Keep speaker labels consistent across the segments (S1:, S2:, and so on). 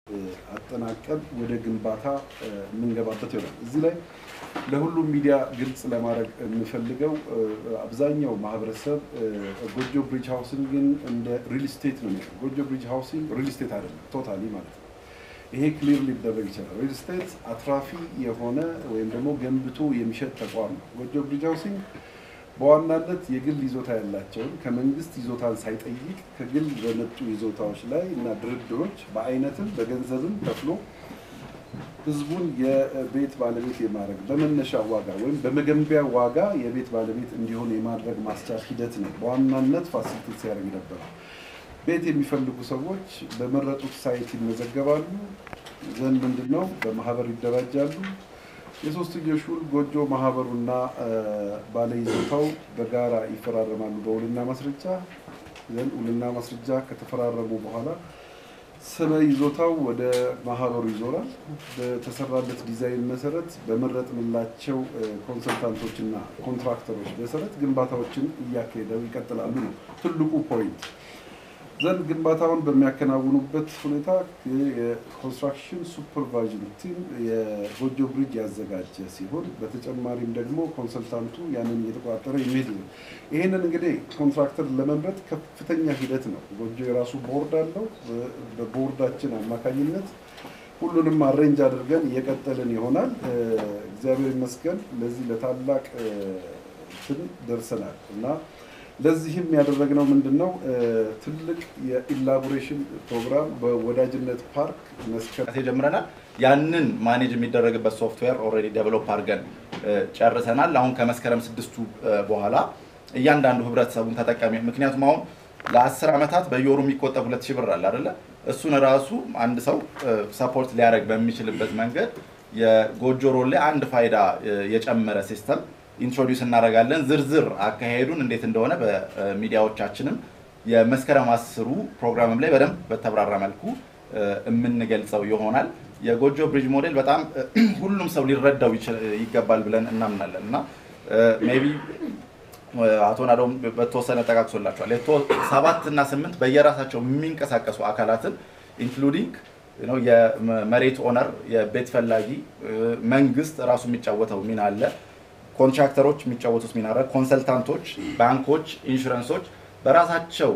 S1: አጠናቀን ወደ ግንባታ የምንገባበት ይሆናል። እዚህ ላይ ለሁሉም ሚዲያ ግልጽ ለማድረግ የምፈልገው አብዛኛው ማህበረሰብ ጎጆ ብሪጅ ሃውሲንግን እንደ ሪል ስቴት ነው የሚለው። ጎጆ ብሪጅ ሃውሲንግ ሪል ስቴት አይደለም፣ ቶታሊ ማለት ነው። ይሄ ክሊር ሊደረግ ይችላል። ሪል ስቴት አትራፊ የሆነ ወይም ደግሞ ገንብቶ የሚሸጥ ተቋም ነው። ጎጆ ብሪጅ ሃውሲንግ በዋናነት የግል ይዞታ ያላቸውን ከመንግስት ይዞታን ሳይጠይቅ ከግል በመጡ ይዞታዎች ላይ እና ድርድሮች በአይነትም በገንዘብም ከፍሎ ህዝቡን የቤት ባለቤት የማድረግ በመነሻ ዋጋ ወይም በመገንቢያ ዋጋ የቤት ባለቤት እንዲሆን የማድረግ ማስቻል ሂደት ነው በዋናነት ፋሲሊቴት ሲያደርግ ነበረ። ቤት የሚፈልጉ ሰዎች በመረጡት ሳይት ይመዘገባሉ። ዘንድ ምንድን ነው በማህበር ይደራጃሉ። የሶስትዮሽ ውል ጎጆ ማህበሩና ባለይዞታው በጋራ ይፈራረማሉ በውልና ማስረጃ ዘንድ ውልና ማስረጃ ከተፈራረሙ በኋላ ስመ ይዞታው ወደ ማህበሩ ይዞራል። በተሰራለት ዲዛይን መሰረት በመረጥንላቸው ኮንሰልታንቶችና ኮንትራክተሮች መሰረት ግንባታዎችን እያካሄደው ይቀጥላሉ ነው ትልቁ ፖይንት። ዘንድ ግንባታውን በሚያከናውኑበት ሁኔታ የኮንስትራክሽን ሱፐርቫይዥን ቲም የጎጆ ብሪጅ ያዘጋጀ ሲሆን በተጨማሪም ደግሞ ኮንሰልታንቱ ያንን እየተቆጣጠረ የሚሄድ ነው። ይህንን እንግዲህ ኮንትራክተር ለመምረጥ ከፍተኛ ሂደት ነው። ጎጆ የራሱ ቦርድ አለው። በቦርዳችን አማካኝነት ሁሉንም አሬንጅ አድርገን እየቀጠልን ይሆናል። እግዚአብሔር ይመስገን ለዚህ ለታላቅ እንትን ደርሰናል እና ለዚህም ያደረግነው ምንድን ነው? ትልቅ የኢላቦሬሽን ፕሮግራም በወዳጅነት ፓርክ መስከረም
S2: ጀምረናል። ያንን ማኔጅ የሚደረግበት ሶፍትዌር ኦልሬዲ ዴቨሎፕ አድርገን ጨርሰናል። አሁን ከመስከረም ስድስቱ በኋላ እያንዳንዱ ህብረተሰቡን ተጠቃሚ ምክንያቱም አሁን ለአስር ዓመታት በየወሩ የሚቆጠብ ሁለት ሺህ ብር አለ አይደለ? እሱን ራሱ አንድ ሰው ሰፖርት ሊያደርግ በሚችልበት መንገድ የጎጆ ሮል ላይ አንድ ፋይዳ የጨመረ ሲስተም ኢንትሮዲውስ እናደርጋለን። ዝርዝር አካሄዱን እንዴት እንደሆነ በሚዲያዎቻችንም የመስከረም አስሩ ፕሮግራምም ላይ በደንብ በተብራራ መልኩ የምንገልጸው ይሆናል። የጎጆ ብሪጅ ሞዴል በጣም ሁሉም ሰው ሊረዳው ይገባል ብለን እናምናለን እና ሜይ ቢ አቶ ናዶም በተወሰነ ጠቃቅሶላቸዋል። ሰባት እና ስምንት በየራሳቸው የሚንቀሳቀሱ አካላትን ኢንክሉዲንግ የመሬት ኦነር፣ የቤት ፈላጊ፣ መንግስት ራሱ የሚጫወተው ሚና አለ ኮንትራክተሮች የሚጫወቱት ሚና አለ። ኮንሰልታንቶች፣ ባንኮች፣ ኢንሹራንሶች በራሳቸው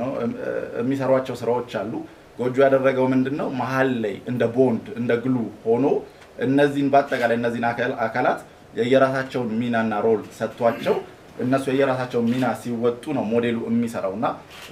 S2: የሚሰሯቸው ስራዎች አሉ። ጎጆ ያደረገው ምንድን ነው? መሀል ላይ እንደ ቦንድ እንደ ግሉ ሆኖ እነዚህን በአጠቃላይ እነዚህን አካላት የየራሳቸውን ሚናና ሮል ሰጥቷቸው እነሱ የየራሳቸውን ሚና ሲወጡ ነው ሞዴሉ የሚሰራው እና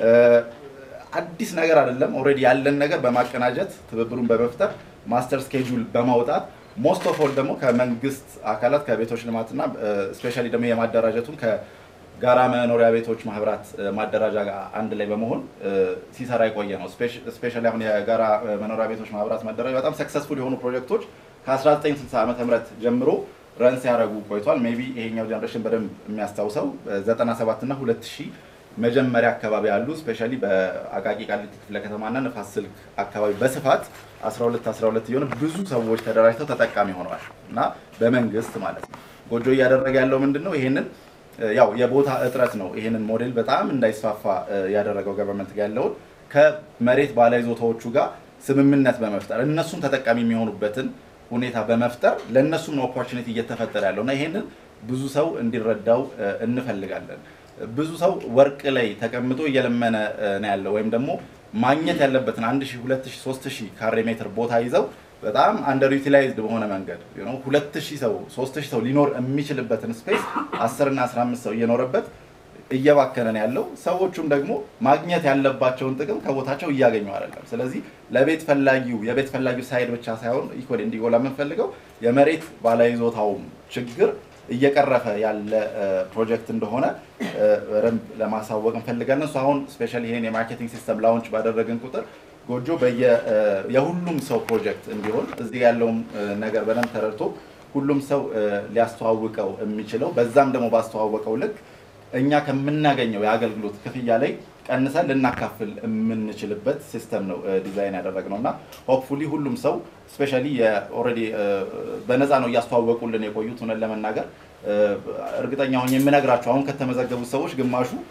S2: አዲስ ነገር አይደለም። ኦልሬዲ ያለን ነገር በማቀናጀት ትብብሩን በመፍጠር ማስተር ስኬጁል በማውጣት ሞስት ኦፍ ኦል ደግሞ ከመንግስት አካላት ከቤቶች ልማትና ስፔሻሊ ደግሞ የማደራጀቱን ከጋራ መኖሪያ ቤቶች ማህበራት ማደራጃ ጋር አንድ ላይ በመሆን ሲሰራ የቆየ ነው። ስፔሻሊ አሁን የጋራ መኖሪያ ቤቶች ማህበራት ማደራጃ በጣም ሰክሰስፉል የሆኑ ፕሮጀክቶች ከ1960 ዓ ም ጀምሮ ረን ሲያደርጉ ቆይቷል። ሜይ ቢ ይሄኛው ጀነሬሽን በደንብ የሚያስታውሰው 97 እና 2000 መጀመሪያ አካባቢ ያሉ ስፔሻሊ በአቃቂ ቃሊቲ ክፍለ ከተማና ንፋስ ስልክ አካባቢ በስፋት 12 12 የሆነ ብዙ ሰዎች ተደራጅተው ተጠቃሚ ሆነዋል እና በመንግስት ማለት ነው። ጎጆ እያደረገ ያለው ምንድን ነው? ይሄንን ያው የቦታ እጥረት ነው ይሄንን ሞዴል በጣም እንዳይስፋፋ ያደረገው ገቨርንመንት ጋር ያለውን ከመሬት ባለይዞታዎቹ ጋር ስምምነት በመፍጠር እነሱም ተጠቃሚ የሚሆኑበትን ሁኔታ በመፍጠር ለእነሱም ኦፖርቹኒቲ እየተፈጠረ ያለው እና ይሄንን ብዙ ሰው እንዲረዳው እንፈልጋለን። ብዙ ሰው ወርቅ ላይ ተቀምጦ እየለመነ ነው ያለው ወይም ደግሞ ማግኘት ያለበትን 1000፣ 2000፣ 3000 ካሬ ሜትር ቦታ ይዘው በጣም አንደር ዩቲላይዝድ በሆነ መንገድ 2000 ሰው 3000 ሰው ሊኖር የሚችልበትን ስፔስ 10 እና 15 ሰው እየኖረበት እየባከነ ነው ያለው። ሰዎቹም ደግሞ ማግኘት ያለባቸውን ጥቅም ከቦታቸው እያገኙ አይደለም። ስለዚህ ለቤት ፈላጊው የቤት ፈላጊው ሳይድ ብቻ ሳይሆን ኢኮሊ እንዲጎላ የምንፈልገው የመሬት ባለይዞታውም ችግር እየቀረፈ ያለ ፕሮጀክት እንደሆነ በደንብ ለማሳወቅ እንፈልጋለን። እሱ አሁን ስፔሻሊ ይሄን የማርኬቲንግ ሲስተም ላውንች ባደረግን ቁጥር ጎጆ የሁሉም ሰው ፕሮጀክት እንዲሆን እዚህ ያለውን ነገር በደንብ ተረድቶ ሁሉም ሰው ሊያስተዋውቀው የሚችለው በዛም ደግሞ ባስተዋወቀው ልክ እኛ ከምናገኘው የአገልግሎት ክፍያ ላይ ቀንሰን ልናካፍል የምንችልበት ሲስተም ነው ዲዛይን ያደረግነው እና ሆፕፉሊ ሁሉም ሰው ስፔሻሊ ኦልሬዲ በነፃ ነው እያስተዋወቁልን የቆዩት። እውነት ለመናገር እርግጠኛ ሆኜ የምነግራቸው አሁን ከተመዘገቡት ሰዎች ግማሹ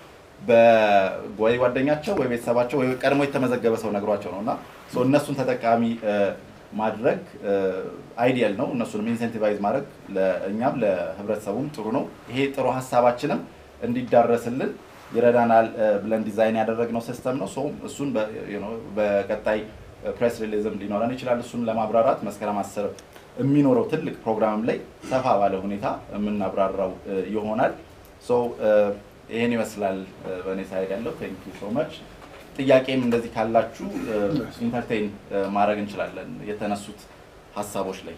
S2: ወይ ጓደኛቸው ወይ ቤተሰባቸው ወይ ቀድሞ የተመዘገበ ሰው ነግሯቸው ነው እና እነሱን ተጠቃሚ ማድረግ አይዲያል ነው። እነሱንም ኢንሴንቲቫይዝ ማድረግ ለእኛም ለህብረተሰቡም ጥሩ ነው። ይሄ ጥሩ ሀሳባችንም እንዲዳረስልን ይረዳናል ብለን ዲዛይን ያደረግነው ሲስተም ነው። እሱን በቀጣይ ፕሬስ ሪሊዝም ሊኖረን ይችላል። እሱን ለማብራራት መስከረም አስር የሚኖረው ትልቅ ፕሮግራም ላይ ሰፋ ባለ ሁኔታ የምናብራራው ይሆናል። ይህን ይመስላል በእኔ ሳይድ ያለው። ቴንክ ዩ ሶ ማች። ጥያቄም እንደዚህ ካላችሁ ኢንተርቴይን ማድረግ እንችላለን የተነሱት ሀሳቦች ላይ።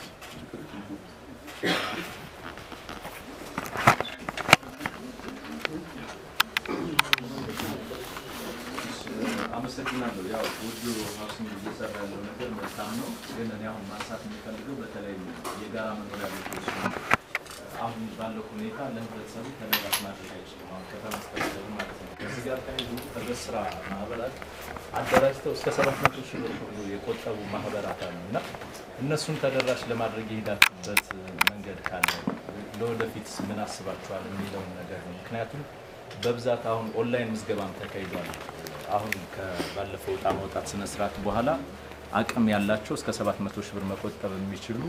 S3: አመሰግናለሁ። ያው ጎጆ ሀውሲንግ እየሰራ ያለው ነገር መልካም ነው። ግን እኔ አሁን ማንሳት የሚፈልገው በተለይ የጋራ መኖሪያ ቤቶች አሁን ባለው ሁኔታ ለህብረተሰቡ ተደራሽ ማድረግ አይችልም። አሁን ከተማ አስተዳደሩ ማለት ነው። ከዚህ ጋር ተያይዞ ህብረት ስራ ማህበራት አደራጅተው እስከ ሰባት መቶ ሺህ ብር ሁሉ የቆጠቡ ማህበራት አሉ እና እነሱን ተደራሽ ለማድረግ የሄዳችሁበት መንገድ ካለ ለወደፊት ምን አስባችኋል የሚለውን ነገር ነው። ምክንያቱም በብዛት አሁን ኦንላይን ምዝገባም ተካሂዷል። አሁን ከባለፈው ዕጣ ማውጣት ስነስርዓት በኋላ አቅም ያላቸው እስከ 700 ሺህ ብር መቆጠብ የሚችሉ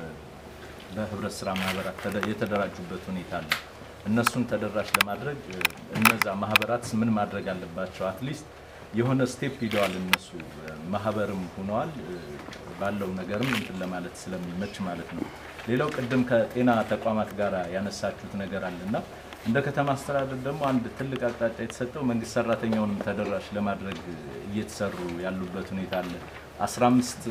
S3: በህብረት ስራ ማህበራት የተደራጁበት ሁኔታ አለ። እነሱን ተደራሽ ለማድረግ እነዛ ማህበራት ምን ማድረግ አለባቸው? አትሊስት የሆነ ስቴፕ ሂደዋል። እነሱ ማህበርም ሆነዋል። ባለው ነገርም እንትን ለማለት ስለሚመች ማለት ነው። ሌላው ቅድም ከጤና ተቋማት ጋር ያነሳችሁት ነገር አለና እንደ ከተማ አስተዳደር ደግሞ አንድ ትልቅ አቅጣጫ የተሰጠው መንግስት ሰራተኛውንም ተደራሽ ለማድረግ እየተሰሩ ያሉበት ሁኔታ አለ። 15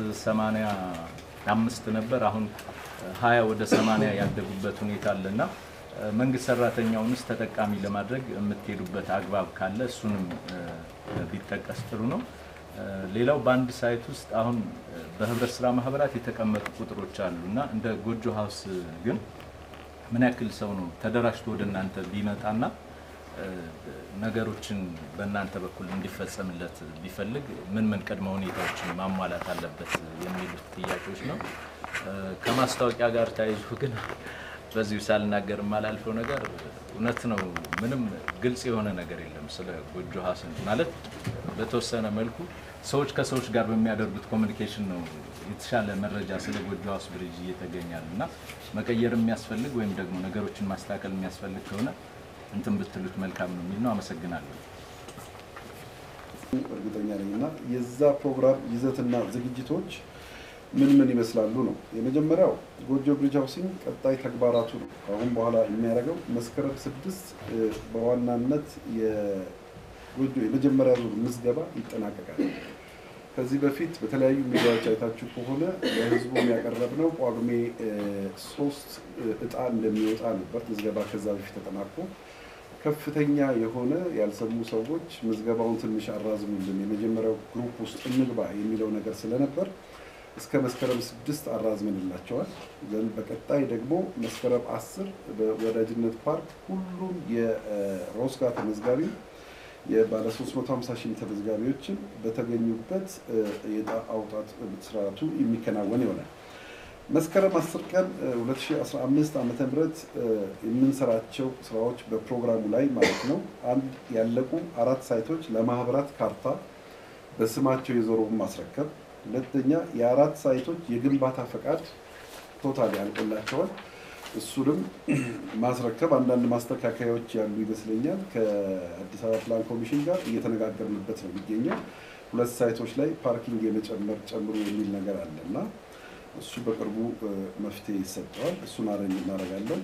S3: 85 ነበር አሁን 20 ወደ 80 ያደጉበት ሁኔታ አለና መንግስት ሰራተኛውንስ ተጠቃሚ ለማድረግ የምትሄዱበት አግባብ ካለ እሱንም ቢጠቀስ ጥሩ ነው። ሌላው በአንድ ሳይት ውስጥ አሁን በህብረት ስራ ማህበራት የተቀመጡ ቁጥሮች አሉ እና እንደ ጎጆ ሀውስ ግን ምን ያክል ሰው ነው ተደራጅቶ ወደ እናንተ ቢመጣና ነገሮችን በእናንተ በኩል እንዲፈጸምለት ቢፈልግ ምን ምን ቅድመ ሁኔታዎችን ማሟላት አለበት የሚሉት ጥያቄዎች ነው። ከማስታወቂያ ጋር ተያይዞ ግን በዚሁ ሳልናገር የማላልፈው ነገር እውነት ነው። ምንም ግልጽ የሆነ ነገር የለም ስለ ጎጆ ሀውስ ማለት በተወሰነ መልኩ ሰዎች ከሰዎች ጋር በሚያደርጉት ኮሚኒኬሽን ነው የተሻለ መረጃ ስለ ጎጆ ሀውስ ብሪጅ እየተገኛል እና መቀየር የሚያስፈልግ ወይም ደግሞ ነገሮችን ማስተካከል የሚያስፈልግ ከሆነ እንትን ብትሉት መልካም ነው የሚል ነው። አመሰግናለሁ።
S1: እርግጠኛ ነኝ እና የዛ ፕሮግራም ይዘትና ዝግጅቶች ምን ምን ይመስላሉ ነው። የመጀመሪያው ጎጆ ብሪጅ ሃውሲንግ ቀጣይ ተግባራቱ ነው። ከአሁን በኋላ የሚያደርገው መስከረም ስድስት በዋናነት የጎጆ የመጀመሪያ ዙር ምዝገባ ይጠናቀቃል። ከዚህ በፊት በተለያዩ ሚዲያዎች አይታችሁ ከሆነ ለህዝቡ ያቀረብነው ጳጉሜ ሶስት እጣ እንደሚወጣ ነበር። ምዝገባ ከዛ በፊት ተጠናቆ ከፍተኛ የሆነ ያልሰሙ ሰዎች ምዝገባውን ትንሽ አራዝሙልን የመጀመሪያው ግሩፕ ውስጥ እንግባ የሚለው ነገር ስለነበር እስከ መስከረም ስድስት አራዝመንላቸዋል። ዘንድ በቀጣይ ደግሞ መስከረም አስር በወዳጅነት ፓርክ ሁሉም የሮስጋ ተመዝጋቢ የባለ 350 ሺህ ተመዝጋቢዎችን በተገኙበት የዕጣ አውጣት ስርዓቱ የሚከናወን ይሆናል። መስከረም 10 ቀን 2015 ዓ ም የምንሰራቸው ስራዎች በፕሮግራሙ ላይ ማለት ነው። አንድ ያለቁ አራት ሳይቶች ለማህበራት ካርታ በስማቸው የዞረውን ማስረከብ፣ ሁለተኛ የአራት ሳይቶች የግንባታ ፈቃድ ቶታል ያልቆላቸዋል እሱንም ማስረከብ አንዳንድ ማስተካከያዎች ያሉ ይመስለኛል። ከአዲስ አበባ ፕላን ኮሚሽን ጋር እየተነጋገርንበት ነው የሚገኘው። ሁለት ሳይቶች ላይ ፓርኪንግ የመጨመር ጨምሮ የሚል ነገር አለ እና እሱ በቅርቡ መፍትሄ ይሰጠዋል። እሱን አረኝ እናደርጋለን።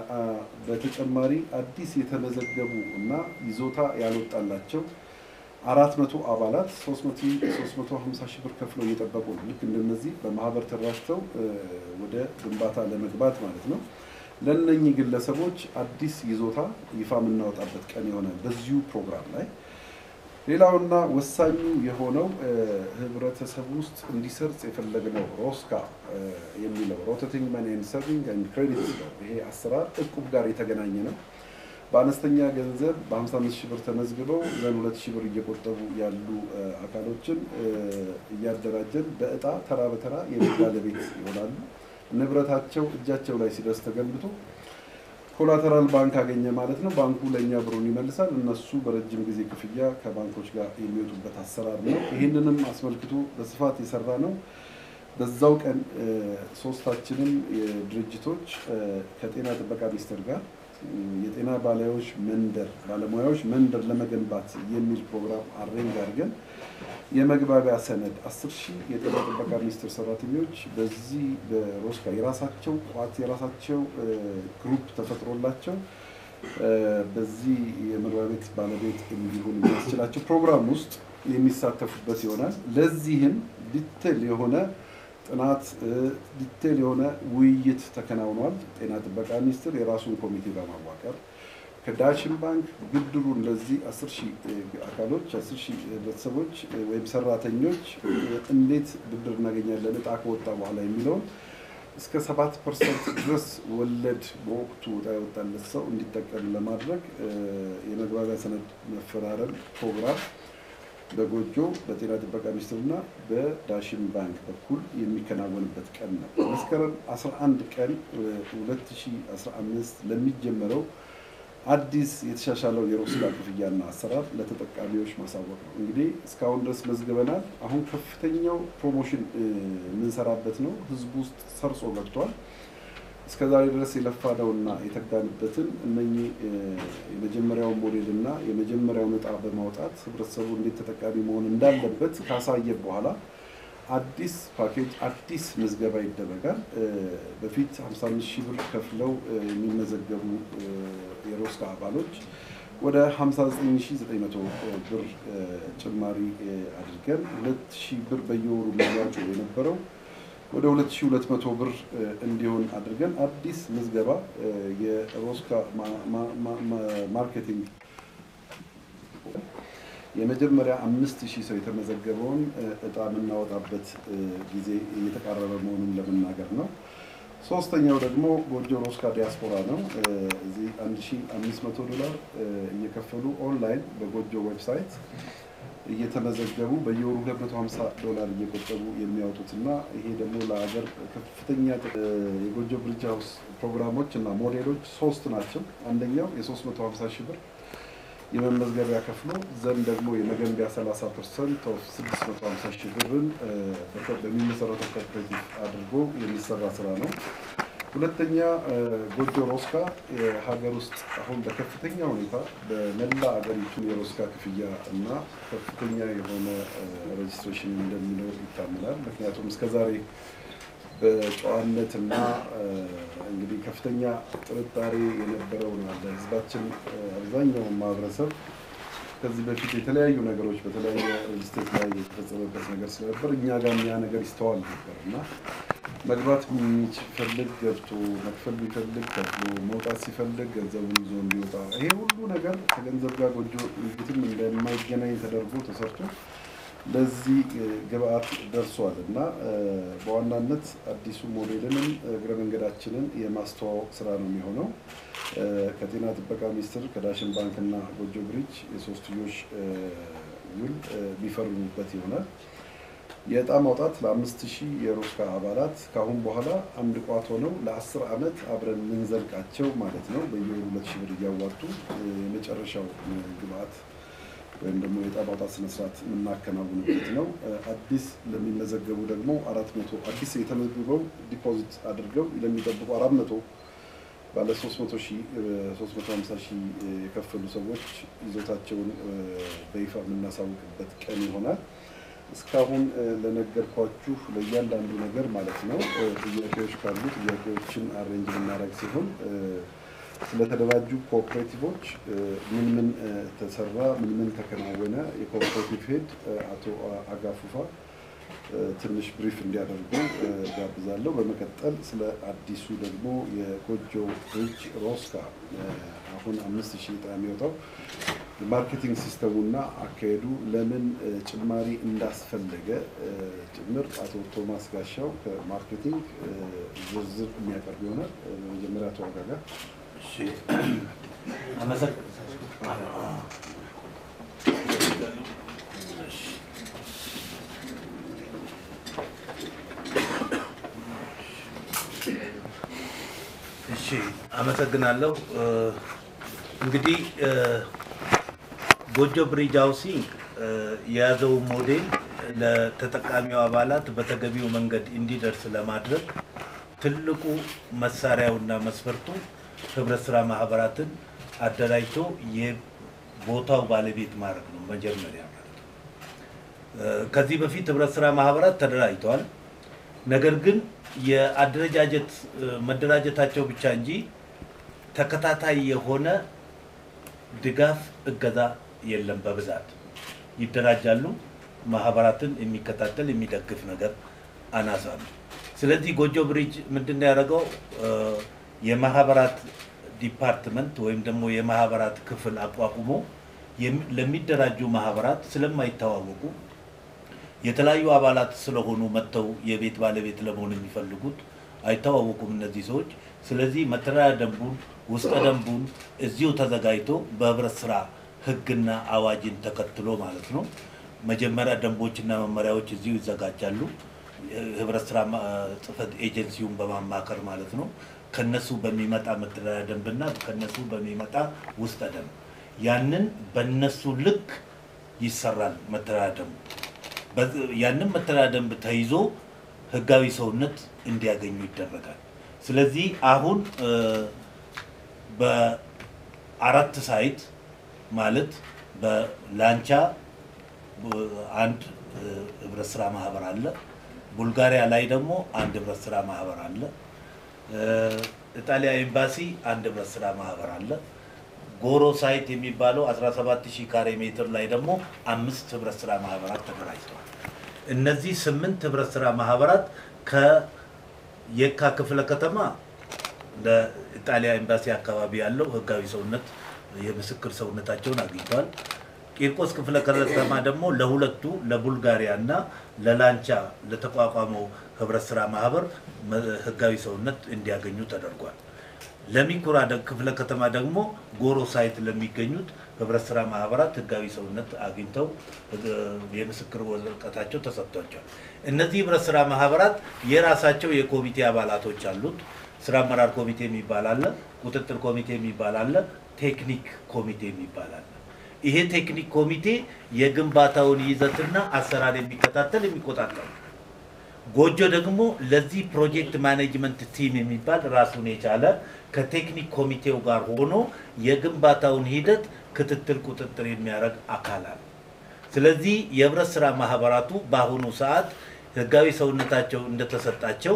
S1: በተጨማሪ አዲስ የተመዘገቡ እና ይዞታ ያልወጣላቸው አራት መቶ አባላት ሶስት መቶ ሀምሳ ሺህ ብር ከፍለው እየጠበቁ ነው። ልክ እንደነዚህ በማህበር ተደራጅተው ወደ ግንባታ ለመግባት ማለት ነው። ለእነኚህ ግለሰቦች አዲስ ይዞታ ይፋ የምናወጣበት ቀን የሆነ በዚሁ ፕሮግራም ላይ ሌላውና ወሳኙ የሆነው ህብረተሰብ ውስጥ እንዲሰርጽ የፈለግነው ሮስካ የሚለው ሮቴቲንግ መኒ ኤንድ ሰርቪንግ ኤንድ ክሬዲት ነው። ይሄ አሰራር እቁብ ጋር የተገናኘ ነው። በአነስተኛ ገንዘብ በ55 ሺህ ብር ተመዝግበው ዘን ሁለት ሺህ ብር እየቆጠቡ ያሉ አካሎችን እያደራጀን በእጣ ተራ በተራ የቤት ባለቤት ይሆናሉ። ንብረታቸው እጃቸው ላይ ሲደርስ ተገንብቶ ኮላተራል ባንክ አገኘ ማለት ነው። ባንኩ ለእኛ ብሩን ይመልሳል። እነሱ በረጅም ጊዜ ክፍያ ከባንኮች ጋር የሚወጡበት አሰራር ነው። ይህንንም አስመልክቶ በስፋት የሰራ ነው። በዛው ቀን እ፣ ሶስታችንም የድርጅቶች እ፣ ከጤና ጥበቃ ሚኒስቴር ጋር እ፣ የጤና ባለሙያዎች መንደር ባለሙያዎች መንደር ለመገንባት የሚል ፕሮግራም አሬንጅ አድርገን የመግባቢያ ሰነድ አስር ሺህ የጤና ጥበቃ ሚኒስቴር ሰራተኞች በዚህ በሮስካ የራሳቸው ቋት የራሳቸው እ፣ ግሩፕ ተፈጥሮላቸው እ፣ በዚህ የመግባቢያ ቤት ባለቤት እንዲሆን የሚያስችላቸው ፕሮግራም ውስጥ የሚሳተፉበት ይሆናል። ለዚህም ዲቴል የሆነ ጥናት እ፣ ዲቴል የሆነ ውይይት ተከናውኗል። ጤና ጥበቃ ሚኒስቴር የራሱን ኮሚቴ በማዋቀር ከዳሽን ባንክ ብድሩን ለዚህ አስር ሺህ እ፣ አካሎች አስር ሺህ ህብረተሰቦች እ፣ ወይም ሰራተኞች እ፣ እንዴት ብድር እናገኛለን እጣ ከወጣ በኋላ የሚለውን እስከ ሰባት ፐርሰንት ድረስ ወለድ በወቅቱ እጣ የወጣለት ሰው እንዲጠቀም ለማድረግ እ፣ የመግባቢያ ሰነድ መፈራረም ፕሮግራም በጎጆ በጤና ጥበቃ ሚኒስቴርና በዳሽን ባንክ በኩል የሚከናወንበት ቀን ነው። መስከረም 11 ቀን እ፣ 2015 ለሚጀመረው አዲስ የተሻሻለው የሮስካ ክፍያና አሰራር ለተጠቃሚዎች ማሳወቅ ነው። እንግዲህ እስካሁን ድረስ መዝግበናል። አሁን ከፍተኛው ፕሮሞሽን እ፣ የምንሰራበት ነው። ህዝቡ ውስጥ ሰርጾ ገብቷል። እስከ ዛሬ ድረስ የለፋነውና የተጋንበትን እነኚህ እ፣ የመጀመሪያውን ሞዴል እና የመጀመሪያውን እጣ በማውጣት ህብረተሰቡ እንዴት ተጠቃሚ መሆን እንዳለበት ካሳየ በኋላ አዲስ ፓኬጅ አዲስ ምዝገባ ይደረጋል። እ፣ በፊት 55 ሺህ ብር ከፍለው እ፣ የሚመዘገቡ እ፣ የሮስካ አባሎች ወደ 59900 ብር እ፣ ጭማሪ እ፣ አድርገን 2000 ብር በየወሩ መዋጮ የነበረው ወደ 2200 ብር እ፣ እንዲሆን አድርገን አዲስ ምዝገባ እ፣ የሮስካ ማ- ማ- ማ- ማ- ማርኬቲንግ የመጀመሪያ አምስት ሺህ ሰው የተመዘገበውን እ፣ እጣ የምናወጣበት እ፣ ጊዜ እየተቃረበ መሆኑን ለመናገር ነው። ሶስተኛው ደግሞ ጎጆ ሮስካ ዲያስፖራ ነው። እ፣ እዚህ 1500 ዶላር እ፣ እየከፈሉ ኦንላይን በጎጆ ዌብሳይት እየተመዘገቡ በየወሩ 250 ዶላር እየቆጠቡ የሚያወጡትና ይሄ ደግሞ ለሀገር ከፍተኛ ጥ- እ፣ የጎጆ ብሪጅ ሃውስ ፕሮግራሞች እና ሞዴሎች ሶስት ናቸው። አንደኛው የ350 ሺህ ብር የመመዝገቢያ ከፍሎ ዘንድ ደግሞ የመገንቢያ 30 ፐርሰንት ኦፍ 650 ሺህ ብርን እ፣ በኮ- በሚመሰረተው ኮኦፐሬቲቭ አድርጎ የሚሰራ ስራ ነው። ሁለተኛ እ፣ ጎጆ ሮስካ የሀገር ውስጥ አሁን በከፍተኛ ሁኔታ በመላ አገሪቱ የሮስካ ክፍያ እና ከፍተኛ የሆነ እ፣ ሬጅስትሬሽን እንደሚኖር ይታመናል። ምክንያቱም እስከዛሬ በጨዋነት እና እ፣ እንግዲህ ከፍተኛ ጥርጣሬ የነበረው ነው ያለ ህዝባችን እ፣ አብዛኛውን ማህበረሰብ ከዚህ በፊት የተለያዩ ነገሮች በተለያየ ስቴት ላይ የተፈጸመበት ነገር ስለነበር እኛ ጋር ያ ነገር ይስተዋል ነበር እና መግባት የሚፈልግ ገብቶ መክፈል የሚፈልግ ከፍሎ መውጣት ሲፈልግ ገንዘቡን ይዞ እንዲወጣ ይሄ ሁሉ ነገር ከገንዘብ ጋር ጎጆ ንግድም እንደማይገናኝ ተደርጎ ተሰርቶ ለዚህ እ፣ ግብአት ደርሷል እና እ፣ በዋናነት አዲሱ ሞዴልንም እግረ መንገዳችንን የማስተዋወቅ ስራ ነው የሚሆነው። እ፣ ከጤና ጥበቃ ሚኒስቴር ከዳሽን ባንክ እና ጎጆ ብሪጅ የሶስትዮሽ እ፣ ውል እ፣ የሚፈርሙበት ይሆናል። የእጣ ማውጣት ለአምስት ሺህ የሮስካ አባላት ከአሁን በኋላ አንድ ቋት ሆነው ለአስር ዓመት አብረን የምንዘልቃቸው ማለት ነው። በየወሩ ሁለት ሺህ ብር እያዋጡ እ፣ የመጨረሻው እ፣ ግብአት ወይም ደግሞ የዕጣ ማውጣት ስነስርዓት የምናከናውንበት ነው። እ፣ አዲስ ለሚመዘገቡ ደግሞ አራት መቶ አዲስ የተመዝግበው ዲፖዚት አድርገው ለሚጠብቁ አራት መቶ ባለ 300 ሺህ 350 ሺህ የከፈሉ ሰዎች ይዞታቸውን እ፣ በይፋ የምናሳውቅበት ቀን ይሆናል። እስካሁን እ፣ ለነገርኳችሁ ለእያንዳንዱ ነገር ማለት ነው እ፣ ጥያቄዎች ካሉ ጥያቄዎችን አሬንጅ የምናደርግ ሲሆን እ፣ ስለተደራጁ ኮኦፕሬቲቮች እ፣ ምን ምን እ፣ ተሰራ፣ ምን ምን ተከናወነ የኮኦፕሬቲቭ ሄድ እ፣ አቶ አጋፉፋ እ፣ ትንሽ ብሪፍ እንዲያደርጉ እ፣ ጋብዛለሁ። በመቀጠል ስለ አዲሱ ደግሞ የጎጆ ብሪጅ ሮስካ እ፣ አሁን አምስት ሺህ ዕጣ የሚወጣው የማርኬቲንግ ሲስተሙና አካሄዱ ለምን እ፣ ጭማሪ እንዳስፈለገ እ፣ ጭምር አቶ ቶማስ ጋሻው ከማርኬቲንግ እ፣ ዝርዝር የሚያቀርብ ይሆናል። እ፣ በመጀመሪያ አቶ አጋጋ
S4: እሺ አመሰግናለሁ። እ፣ እንግዲህ እ፣ ጎጆ ብሪጅ ሃውሲንግ እ፣ የያዘው ሞዴል ለተጠቃሚው አባላት በተገቢው መንገድ እንዲደርስ ለማድረግ ትልቁ መሳሪያውና መስፈርቱ ህብረት ስራ ማህበራትን አደራጅቶ የቦታው ባለቤት ማድረግ ነው መጀመሪያ ማለት ነው። እ፣ ከዚህ በፊት ህብረት ስራ ማህበራት ተደራጅተዋል። ነገር ግን የአደረጃጀት እ፣ መደራጀታቸው ብቻ እንጂ ተከታታይ የሆነ ድጋፍ እገዛ የለም። በብዛት ይደራጃሉ፣ ማህበራትን የሚከታተል የሚደግፍ ነገር አናሳ ነው። ስለዚህ ጎጆ ብሪጅ ምንድን ነው ያደረገው? እ፣ የማህበራት ዲፓርትመንት ወይም ደግሞ የማህበራት ክፍል አቋቁሞ የሚ- ለሚደራጁ ማህበራት ስለማይተዋወቁ የተለያዩ አባላት ስለሆኑ መጥተው የቤት ባለቤት ለመሆን የሚፈልጉት አይተዋወቁም እነዚህ ሰዎች። ስለዚህ መተዳደሪያ ደንቡን ውስጠ ደንቡን እዚሁ ተዘጋጅቶ በህብረት ስራ ህግና አዋጅን ተከትሎ ማለት ነው። መጀመሪያ ደንቦችና መመሪያዎች እዚሁ ይዘጋጃሉ። ህብረት ስራ ማ- ጽህፈት ኤጀንሲውን በማማከር ማለት ነው። ከነሱ በሚመጣ መተዳደሪያ ደንብና ከነሱ በሚመጣ ውስጠ ደንብ ያንን በነሱ ልክ ይሰራል መተዳደሪያ ደንቡ። በዚ- ያንን መተዳደሪያ ደንብ ተይዞ ህጋዊ ሰውነት እንዲያገኙ ይደረጋል። ስለዚህ አሁን እ፣ በአራት ሳይት ማለት በላንቻ ቡ- አንድ እ፣ ህብረት ስራ ማህበር አለ። ቡልጋሪያ ላይ ደግሞ አንድ ህብረት ስራ ማህበር አለ። እ፣ ኢጣሊያ ኤምባሲ አንድ ህብረት ስራ ማህበር አለ። ጎሮ ሳይት የሚባለው 17000 ካሬ ሜትር ላይ ደግሞ አምስት ህብረት ስራ ማህበራት ተደራጅተዋል። እነዚህ ስምንት ህብረት ስራ ማህበራት ከየካ ክፍለ ከተማ ለኢጣሊያ ኤምባሲ አካባቢ ያለው ህጋዊ ሰውነት የምስክር ሰውነታቸውን አግኝተዋል። ቂርቆስ ክፍለ ከተማ ደግሞ ለሁለቱ ለቡልጋሪያ እና ለላንቻ ለተቋቋመው ህብረት ስራ ማህበር መ- ህጋዊ ሰውነት እንዲያገኙ ተደርጓል። ለሚኩራ ደ- ክፍለ ከተማ ደግሞ ጎሮ ሳይት ለሚገኙት ህብረት ስራ ማህበራት ህጋዊ ሰውነት አግኝተው እ፣ የምስክር ወረቀታቸው ተሰጥቷቸዋል። እነዚህ ህብረት ስራ ማህበራት የራሳቸው የኮሚቴ አባላቶች አሉት። ስራ አመራር ኮሚቴ የሚባል አለ፣ ቁጥጥር ኮሚቴ የሚባል አለ፣ ቴክኒክ ኮሚቴ የሚባል አለ። ይሄ ቴክኒክ ኮሚቴ የግንባታውን ይዘትና አሰራር የሚከታተል የሚቆጣጠር ነው። ጎጆ ደግሞ ለዚህ ፕሮጀክት ማኔጅመንት ቲም የሚባል ራሱን የቻለ ከቴክኒክ ኮሚቴው ጋር ሆኖ የግንባታውን ሂደት ክትትል፣ ቁጥጥር የሚያደርግ አካል አለ። ስለዚህ የህብረት ስራ ማህበራቱ በአሁኑ ሰዓት ህጋዊ ሰውነታቸው እንደተሰጣቸው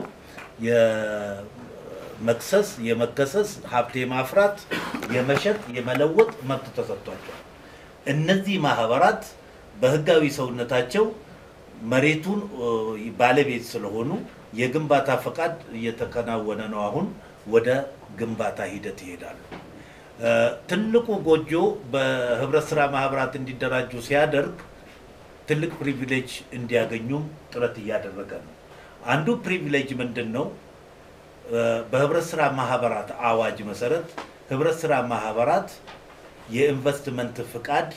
S4: የመክሰስ፣ የመከሰስ፣ ሀብት የማፍራት፣ የመሸጥ፣ የመለወጥ መብት ተሰጥቷቸዋል። እነዚህ ማህበራት በህጋዊ ሰውነታቸው መሬቱን እ፣ ባለቤት ስለሆኑ የግንባታ ፈቃድ እየተከናወነ ነው። አሁን ወደ ግንባታ ሂደት ይሄዳሉ። እ፣ ትልቁ ጎጆ በህብረት ስራ ማህበራት እንዲደራጁ ሲያደርግ ትልቅ ፕሪቪሌጅ እንዲያገኙም ጥረት እያደረገ ነው። አንዱ ፕሪቪሌጅ ምንድን ነው? እ፣ በህብረት ስራ ማህበራት አዋጅ መሰረት ህብረት ስራ ማህበራት የኢንቨስትመንት ፍቃድ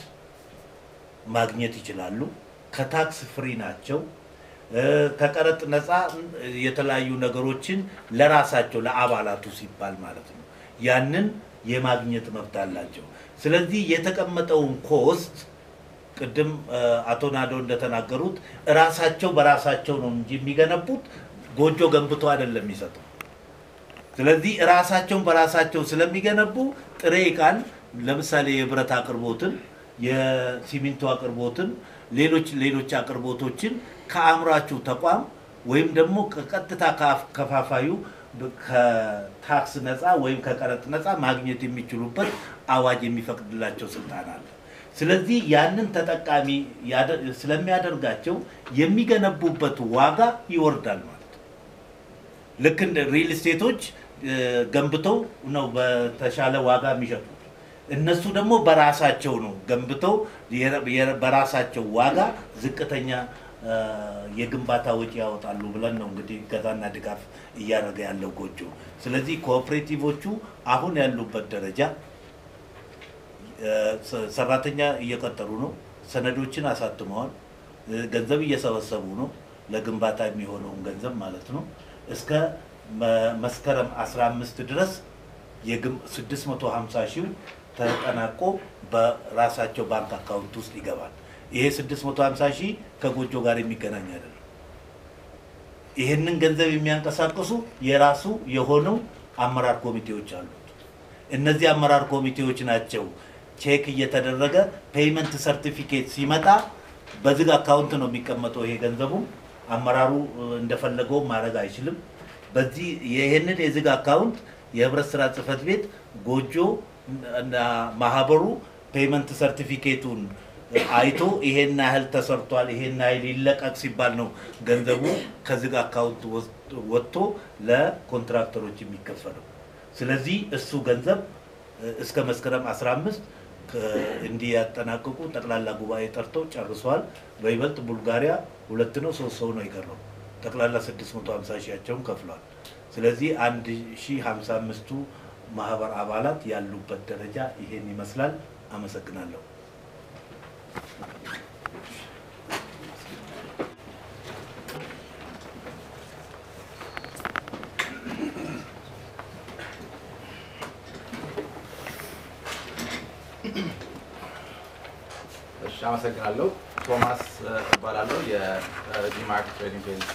S4: ማግኘት ይችላሉ። ከታክስ ፍሪ ናቸው። እ፣ ከቀረጥ ነፃ የተለያዩ ነገሮችን ለራሳቸው ለአባላቱ ሲባል ማለት ነው ያንን የማግኘት መብት አላቸው። ስለዚህ የተቀመጠውን ኮስት ቅድም እ፣ አቶ ናዶ እንደተናገሩት እራሳቸው በራሳቸው ነው እንጂ የሚገነቡት ጎጆ ገንብቶ አይደለም የሚሰጠው። ስለዚህ ራሳቸውን በራሳቸው ስለሚገነቡ ጥሬ ዕቃን ለምሳሌ የብረት አቅርቦትን፣ የሲሚንቶ አቅርቦትን፣ ሌሎች ሌሎች አቅርቦቶችን ከአምራቹ ተቋም ወይም ደግሞ ከቀጥታ ከአፍ- ከፋፋዩ በ- ከታክስ ነፃ ወይም ከቀረጥ ነፃ ማግኘት የሚችሉበት አዋጅ የሚፈቅድላቸው ስልጣን አለ። ስለዚህ ያንን ተጠቃሚ ያደ- ስለሚያደርጋቸው የሚገነቡበት ዋጋ ይወርዳል ማለት ነው። ልክ እንደ ሪል ስቴቶች እ፣ ገንብተው ነው በተሻለ ዋጋ የሚሸጡት። እነሱ ደግሞ በራሳቸው ነው ገንብተው የ- የ- በራሳቸው ዋጋ ዝቅተኛ እ፣ የግንባታ ወጪ ያወጣሉ ብለን ነው እንግዲህ እገዛና ድጋፍ እያደረገ ያለው ጎጆ። ስለዚህ ኮኦፕሬቲቮቹ አሁን ያሉበት ደረጃ እ፣ ሰ- ሰራተኛ እየቀጠሩ ነው። ሰነዶችን አሳትመዋል። እ፣ ገንዘብ እየሰበሰቡ ነው። ለግንባታ የሚሆነውን ገንዘብ ማለት ነው። እስከ መ- መስከረም 15 ድረስ የግም- 650 ሺው ተጠናቆ በራሳቸው ባንክ አካውንት ውስጥ ይገባል። ይሄ 650 ሺህ ከጎጆ ጋር የሚገናኝ አይደለም። ይህንን ገንዘብ የሚያንቀሳቅሱ የራሱ የሆነው አመራር ኮሚቴዎች አሉት። እነዚህ አመራር ኮሚቴዎች ናቸው ቼክ እየተደረገ ፔይመንት ሰርቲፊኬት ሲመጣ በዝግ አካውንት ነው የሚቀመጠው። ይሄ ገንዘቡ አመራሩ እ, እንደፈለገው ማድረግ አይችልም። በዚህ ይህንን የዝግ አካውንት የህብረት ስራ ጽህፈት ቤት ጎጆ እና ማህበሩ ፔይመንት ሰርቲፊኬቱን አይቶ ይሄን ያህል ተሰርቷል፣ ይሄን ያህል ይለቀቅ ሲባል ነው ገንዘቡ ከዝግ አካውንት ወስ- ወጥቶ ለኮንትራክተሮች የሚከፈለው። ስለዚህ እሱ ገንዘብ እ፣ እስከ መስከረም 15 ከ- እንዲያጠናቅቁ ጠቅላላ ጉባኤ ጠርተው ጨርሰዋል። በይበልጥ ቡልጋሪያ ሁለት ነው ሶስት ሰው ነው የቀረው። ጠቅላላ 650 ሺያቸውን ከፍለዋል። ስለዚህ 1055ቱ ማህበር አባላት ያሉበት ደረጃ ይሄን ይመስላል። አመሰግናለሁ።
S2: እሺ አመሰግናለሁ። ቶማስ እ፣ እባላለሁ የጂማርክ ትሬዲንግ ኤጀንሲ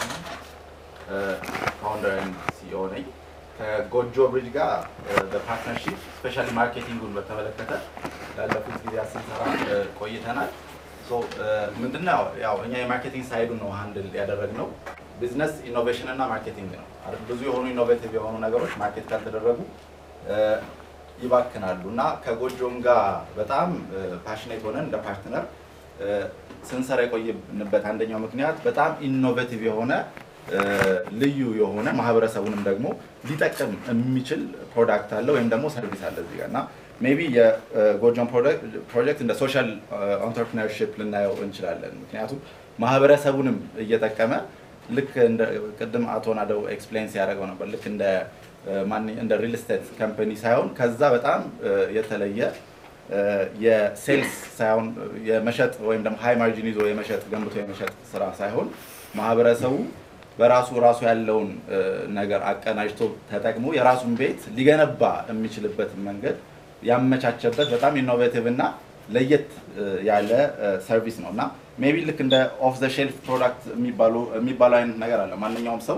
S2: ፋውንደር ኤንድ ሲኢኦ ነኝ። ከጎጆ ብሪጅ ጋር እ፣ በፓርትነርሺፕ ስፔሻሊ ማርኬቲንጉን በተመለከተ ላለፉት ጊዜያት ስንሰራ እ፣ ቆይተናል። ሶ እ፣ ምንድነው ያው እኛ የማርኬቲንግ ሳይዱን ነው ሃንድል ያደረግነው። ቢዝነስ ኢኖቬሽን እና ማርኬቲንግ ነው አይደል? ብዙ የሆኑ ኢኖቬቲቭ የሆኑ ነገሮች ማርኬት ካልተደረጉ እ፣ ይባክናሉ እና ከጎጆም ጋር በጣም ፓሽኔት ሆነን እንደ ፓርትነር እ፣ ስንሰራ የቆየንበት አንደኛው ምክንያት በጣም ኢኖቬቲቭ የሆነ እ፣ ልዩ የሆነ ማህበረሰቡንም ደግሞ ሊጠቅም የሚችል ፕሮዳክት አለ ወይም ደግሞ ሰርቪስ አለ እዚህ ጋር እና ሜይ ቢ የጎጆን ፕሮጀክት እንደ ሶሻል ኢንተርፕሪነርሺፕ ልናየው እንችላለን። ምክንያቱም ማህበረሰቡንም እየጠቀመ ልክ እንደ ቅድም አቶ ናደው ኤክስፕሌን ሲያደርገው ነበር ልክ እንደ እ፣ ማንኛ- እንደ ሪል ስቴት ካምፓኒ ሳይሆን ከዛ በጣም እ፣ የተለየ እ፣ የሴልስ ሳይሆን እ፣ የመሸጥ ወይም ደግሞ ሃይ ማርጂን ይዞ የመሸጥ ገንብቶ የመሸጥ ስራ ሳይሆን ማህበረሰቡ በራሱ ራሱ ያለውን እ፣ ነገር አቀናጅቶ ተጠቅሞ የራሱን ቤት ሊገነባ የሚችልበትን መንገድ ያመቻቸበት በጣም ኢኖቬቲቭ እና ለየት እ፣ ያለ ሰርቪስ ነው እና ሜቢ ልክ እንደ ኦፍ ዘ ሼልፍ ፕሮዳክት የሚባሉ የሚባለው አይነት ነገር አለ። ማንኛውም ሰው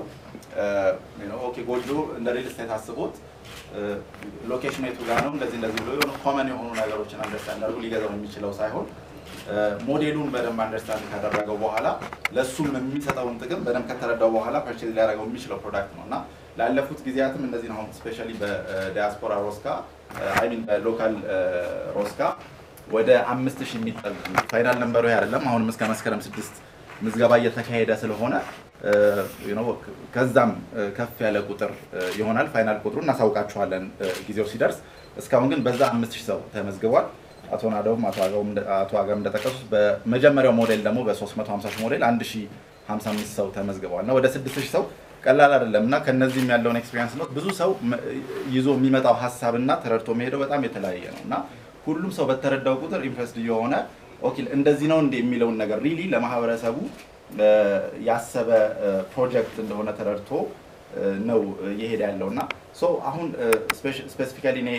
S2: ኦኬ ጎጆ እንደ ሪል ስቴት አስቦት ሎኬሽኑ የቱ ጋር ነው እንደዚህ እንደዚህ ብሎ የሆነ ኮመን የሆኑ ነገሮችን አንደርስታንድ አድርጎ ሊገዛው የሚችለው ሳይሆን እ፣ ሞዴሉን በደንብ አንደርስታንድ ካደረገው በኋላ ለእሱም የሚሰጠውን ጥቅም በደንብ ከተረዳው በኋላ ፐርቼዝ ሊያደርገው የሚችለው ፕሮዳክት ነው እና ላለፉት ጊዜያትም እንደዚህ ነው። አሁን ስፔሻሊ በዲያስፖራ ሮስካ አይ ሚን በሎካል ሮስካ ወደ አምስት ሺህ የሚጠጉ ፋይናል ነንበሩ ይሄ አይደለም። አሁንም እስከ መስከረም ስድስት ምዝገባ እየተካሄደ ስለሆነ እ፣ you know፣ ከዛም እ፣ ከፍ ያለ ቁጥር እ፣ ይሆናል። ፋይናል ቁጥሩ እናሳውቃችኋለን እ፣ ጊዜው ሲደርስ። እስካሁን ግን በዛ አምስት ሺህ ሰው ተመዝግቧል። አቶ ናደውም አቶ አገውም እንደ- አቶ አገም እንደጠቀሱት በመጀመሪያው ሞዴል ደግሞ በ350 ሺህ ሞዴል 1055 ሰው ተመዝግበዋል እና ወደ 6000 ሰው ቀላል አይደለም እና ከነዚህም ያለውን ኤክስፔሪንስ ነው ብዙ ሰው መ- ይዞ የሚመጣው ሀሳብና ተረድቶ መሄደው በጣም የተለያየ ነው እና ሁሉም ሰው በተረዳው ቁጥር ኢንትረስት እየሆነ ኦኬ እንደዚህ ነው እንደ የሚለውን ነገር ሪሊ ለማህበረሰቡ እ፣ ያሰበ ፕሮጀክት እንደሆነ ተረድቶ እ፣ ነው እየሄደ ያለው እና ሶ አሁን ስፔሲፊካሊ እኔ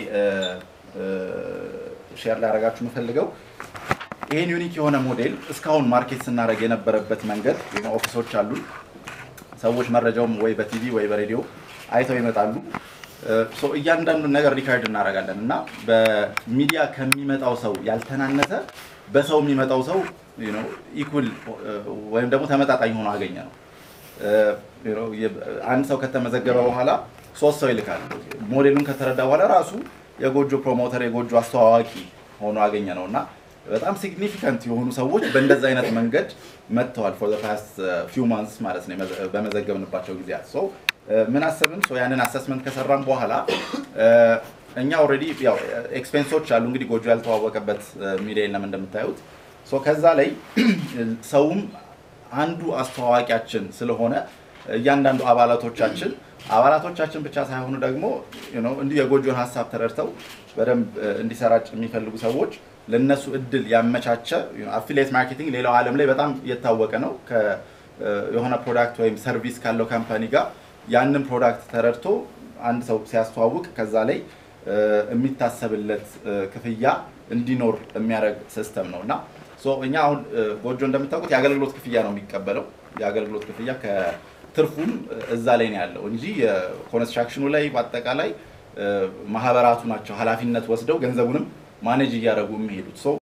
S2: ሼር ላደርጋችሁ የምፈልገው ይህን ዩኒክ የሆነ ሞዴል እስካሁን ማርኬት ስናደርግ የነበረበት መንገድ ኦፊሶች አሉን ሰዎች መረጃውም ወይ በቲቪ ወይ በሬዲዮ አይተው ይመጣሉ። ሶ እያንዳንዱን ነገር ሪካርድ እናደርጋለን እና በሚዲያ ከሚመጣው ሰው ያልተናነሰ በሰው የሚመጣው ሰው ኢኩል ወይም ደግሞ ተመጣጣኝ ሆኖ አገኘ ነው። you know, የ- አንድ ሰው ከተመዘገበ በኋላ ሶስት ሰው ይልካል። ሞዴሉን ከተረዳ በኋላ ራሱ የጎጆ ፕሮሞተር የጎጆ አስተዋዋቂ ሆኖ አገኘ ነው እና በጣም ሲግኒፊካንት የሆኑ ሰዎች በእንደዚ አይነት መንገድ መጥተዋል። ፎር ፓስት ፊው ማንስ ማለት ነው የመዘ- በመዘገብንባቸው ጊዜያት ሶ ምን አሰብን? ሶ ያንን አሰስመንት ከሰራን በኋላ እ፣ እኛ ኦልሬዲ ያው ኤክስፔንሶች አሉ እንግዲህ ጎጆ ያልተዋወቀበት ሚዲያ የለም እንደምታዩት ሶ ከዛ ላይ ሰውም አንዱ አስተዋዋቂያችን ስለሆነ እያንዳንዱ አባላቶቻችን አባላቶቻችን ብቻ ሳይሆኑ ደግሞ you know እንዲሁ የጎጆን ሀሳብ ተረድተው በደንብ እ፣ እንዲሰራጭ የሚፈልጉ ሰዎች ለነሱ እድል ያመቻቸ አፊሊየት ማርኬቲንግ ሌላው ዓለም ላይ በጣም የታወቀ ነው። ከ- እ፣ የሆነ ፕሮዳክት ወይም ሰርቪስ ካለው ካምፓኒ ጋር ያንን ፕሮዳክት ተረድቶ አንድ ሰው ሲያስተዋውቅ ከዛ ላይ የሚታሰብለት ክፍያ እንዲኖር የሚያደርግ ሲስተም ነው እና እኛ አሁን ጎጆ እንደምታውቁት የአገልግሎት ክፍያ ነው የሚቀበለው። የአገልግሎት ክፍያ ከትርፉም እዛ ላይ ነው ያለው እንጂ የኮንስትራክሽኑ ላይ በአጠቃላይ ማህበራቱ ናቸው ኃላፊነት ወስደው ገንዘቡንም ማኔጅ እያደረጉ የሚሄዱት።